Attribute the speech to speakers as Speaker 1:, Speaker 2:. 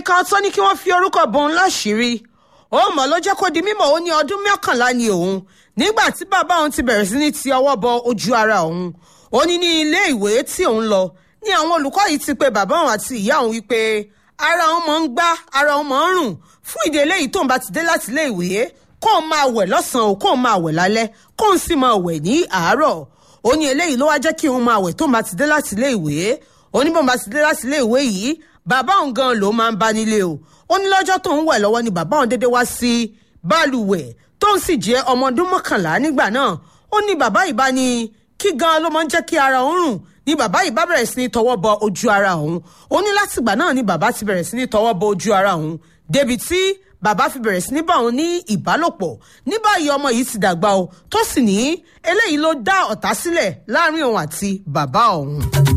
Speaker 1: kan tó ní kí wọ́n fi orúkọ bòun láṣìírí ó mọ̀ ló jẹ́ kó di mímọ̀ ó ní ọdún mọ́kànlá ni òun nígbà tí bàbá òun ti bẹ̀rẹ̀ sí ní ti ọwọ́ bọ ojú ara òun ó ní ní ilé ìwé tí òun lọ ní àwọn olùkọ́ yìí ti pe bàbá òun àti ìyá òun wípé ara òun mọ̀ ń gbá ara òun mọ̀ ń rùn fún ìdí eléyìí tóun bá ti dé láti ilé ìwé kóun máa wẹ̀ lọ́sàn-án o kóun máa wẹ̀ lálẹ́ kóun sì máa wẹ̀ ní àárọ̀ ó ní eléyìí ló wá jẹ́ kí òun máa wẹ̀ tóun bá ti dé láti ilé ìwé ó ní bóun bá ti dé láti ilé ìwé yìí bàbá òun gan ló máa ń bá nílé o ó ní lọ́jọ́ tóun wẹ̀ lọ́wọ́ ni bàbá òun dédé wá sí báàlùwẹ̀ tóun sì jẹ́ ọmọ ọdún mọ́kànlá nígbà náà ó ní bàbá yìí bá ní kí gan ló máa ń jẹ́ kí ara òun rùn ni bàbá yìí bá bẹ̀rẹ̀ sí ní tọwọ́ bọ ojú ara òun ó ní látìgbà náà ni bàbá ti bẹ̀rẹ̀ sí ní tọwọ́ bọ ojú ara òun débi tí bàbá fi bẹ̀rẹ̀ sí ní bá òun ní ìbálòpọ̀ ní báyìí ọmọ yìí ti dàgbà o tó sì ní eléyìí ló dá ọ̀tá sílẹ̀ láàrin òun àti bàbá òun.